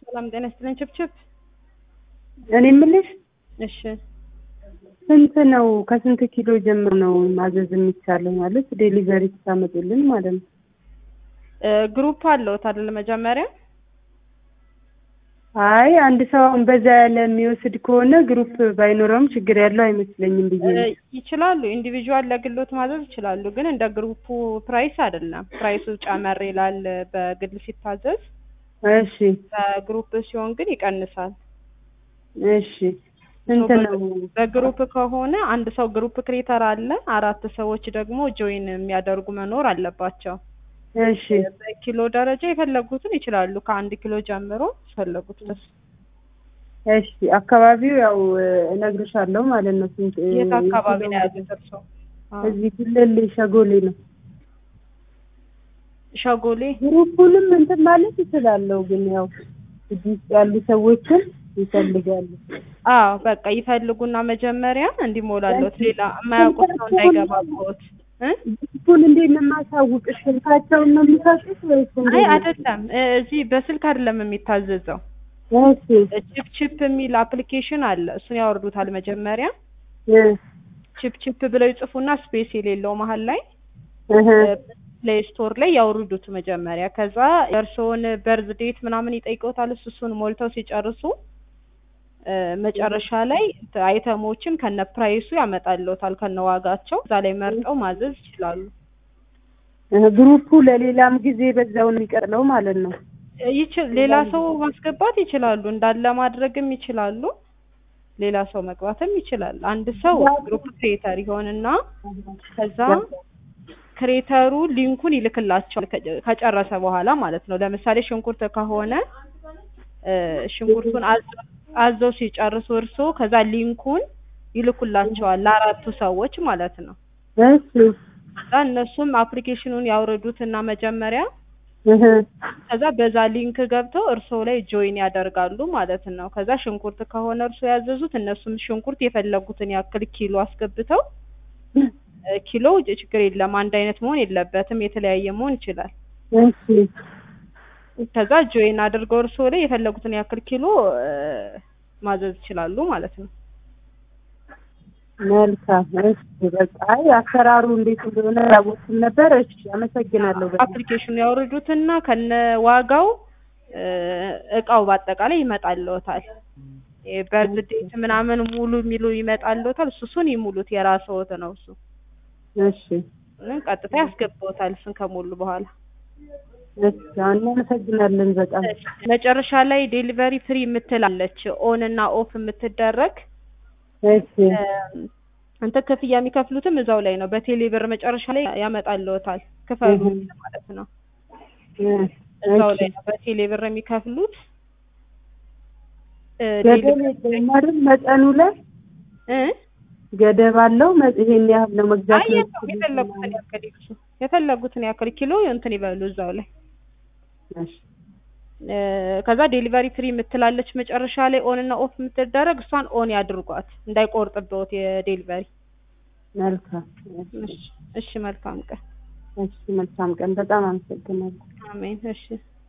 ሰላም ጤና ይስጥልኝ። ችፕችፕ እኔ የምልሽ እሺ ስንት ነው? ከስንት ኪሎ ጀምሮ ነው ማዘዝ የሚቻለው? ማለት ዴሊቨሪ ስታመጡልን ማለት ነው። እ ግሩፕ አለዎት አይደል? መጀመሪያ አይ አንድ ሰው አሁን በዛ ያለ የሚወስድ ከሆነ ግሩፕ ባይኖረውም ችግር ያለው አይመስለኝም ብዬ እ ነው። ይችላሉ። ኢንዲቪዥዋል ለግሎት ማዘዝ ይችላሉ። ግን እንደ ግሩፑ ፕራይስ አይደለም። ፕራይሱ ጨመር ይላል በግል ሲታዘዝ፣ እሺ በግሩፕ ሲሆን ግን ይቀንሳል። እሺ ስንት ነው? በግሩፕ ከሆነ አንድ ሰው ግሩፕ ክሬተር አለ። አራት ሰዎች ደግሞ ጆይን የሚያደርጉ መኖር አለባቸው። እሺ በኪሎ ደረጃ የፈለጉትን ይችላሉ። ከአንድ ኪሎ ጀምሮ የፈለጉት ድረስ። እሺ አካባቢው ያው እነግርሻለሁ ማለት ነው። ስንት የት አካባቢ ነው ያሉት እርስዎ? አዎ። እዚህ ክልል ሸጎሌ ነው። ሸጎሌ ግሩፑንም እንትን ማለት ይችላለሁ፣ ግን ያው እዚህ ውስጥ ያሉ ሰዎችን ይፈልጋሉ። አዎ በቃ ይፈልጉና መጀመሪያ እንዲሞላለት ሌላ የማያውቁት ሰው እንዳይገባበት እ ግሩፑን እንዴት ነው የማሳውቅሽ? ስልካቸውን ነው የሚሰጡት ወይስ እንዴት አይ ነው? አይደለም እ እዚህ በስልክ አይደለም የሚታዘዘው። እሺ ቺፕ ቺፕ የሚል አፕሊኬሽን አለ። እሱን ያወርዱታል መጀመሪያ። እ ቺፕ ቺፕ ብለው ይጽፉና ስፔስ የሌለው መሀል ላይ እህ ፕሌይ ስቶር ላይ ያውርዱት መጀመሪያ። ከዛ የእርስዎን በርዝ ዴት ምናምን ይጠይቀውታል። እሱ እሱን ሞልተው ሲጨርሱ እ መጨረሻ ላይ አይተሞችን ከነ ፕራይሱ ያመጣልዎታል ከነ ዋጋቸው። እዛ ላይ መርጠው ማዘዝ ይችላሉ። እህ ግሩፑ ለሌላም ጊዜ በዛው ነው የሚቀጥለው ማለት ነው። ይችል ሌላ ሰው ማስገባት ይችላሉ። እንዳለ ማድረግም ይችላሉ። ሌላ ሰው መግባትም ይችላል። አንድ ሰው ግሩፕ ክሬተር ይሆንና ከዛ ክሬተሩ ሊንኩን ይልክላቸዋል ከ- ከጨረሰ በኋላ ማለት ነው። ለምሳሌ ሽንኩርት ከሆነ እ ሽንኩርቱን አዝ- አዘው ሲጨርሱ እርሶ ከዛ ሊንኩን ይልኩላቸዋል ለአራቱ ሰዎች ማለት ነው። እሺ ከዛ እነሱም አፕሊኬሽኑን ያውርዱትና መጀመሪያ እህ ከዛ በዛ ሊንክ ገብተው እርሶ ላይ ጆይን ያደርጋሉ ማለት ነው። ከዛ ሽንኩርት ከሆነ እርሶ ያዘዙት እነሱም ሽንኩርት የፈለጉትን ያክል ኪሎ አስገብተው እ ኪሎ ችግር የለም አንድ አይነት መሆን የለበትም የተለያየ መሆን ይችላል። እሺ ከዛ ጆይን አድርገው እርሶ ላይ የፈለጉትን ያክል ኪሎ እ ማዘዝ ይችላሉ ማለት ነው። መልካም። እሺ በቃ አይ አሰራሩ እንዴት እንደሆነ አላወቅኩም ነበር። እሺ አመሰግናለሁ። በጣም አፕሊኬሽኑ ያወርዱትና ከነ ዋጋው እ እቃው በአጠቃላይ ይመጣልዎታል። በርዝ ዴት ምናምን ሙሉ የሚሉ ይመጣልዎታል። እሱ እሱን ይሙሉት የራስዎት ነው እሱ እሺ እ ቀጥታ ያስገባዎታል እሱን ከሞሉ በኋላ። እሺ እናመሰግናለን በጣም መጨረሻ ላይ ዴሊቨሪ ፍሪ የምትላለች ኦን እና ኦፍ የምትደረግ እሺ እ እንትን ክፍያ የሚከፍሉትም እዛው ላይ ነው። በቴሌ ብር መጨረሻ ላይ ያመጣልዎታል ክፈሉ እህ ማለት ነው። እ እዛው እሺ ላይ ነው በቴሌ ብር የሚከፍሉት እ ገደብ ዴሊቨሪ የለውም አይደል? መጠኑ ላይ እ ገደብ አለው። መ- ይሄን ያህል ነው መግዛት አይ የለውም። የፈለጉትን ያክል ይግዙ። የፈለጉትን ያክል ኪሎ እንትን ይበሉ እዛው ላይ እሺ እ ከዛ ዴሊቨሪ ፍሪ የምትላለች መጨረሻ ላይ ኦን እና ኦፍ የምትደረግ እሷን ኦን ያድርጓት እንዳይቆርጥብዎት የዴሊቨሪ። መልካም እሺ እሺ፣ መልካም ቀን። እሺ መልካም ቀን። በጣም አመሰግናለሁ። አሜን። እሺ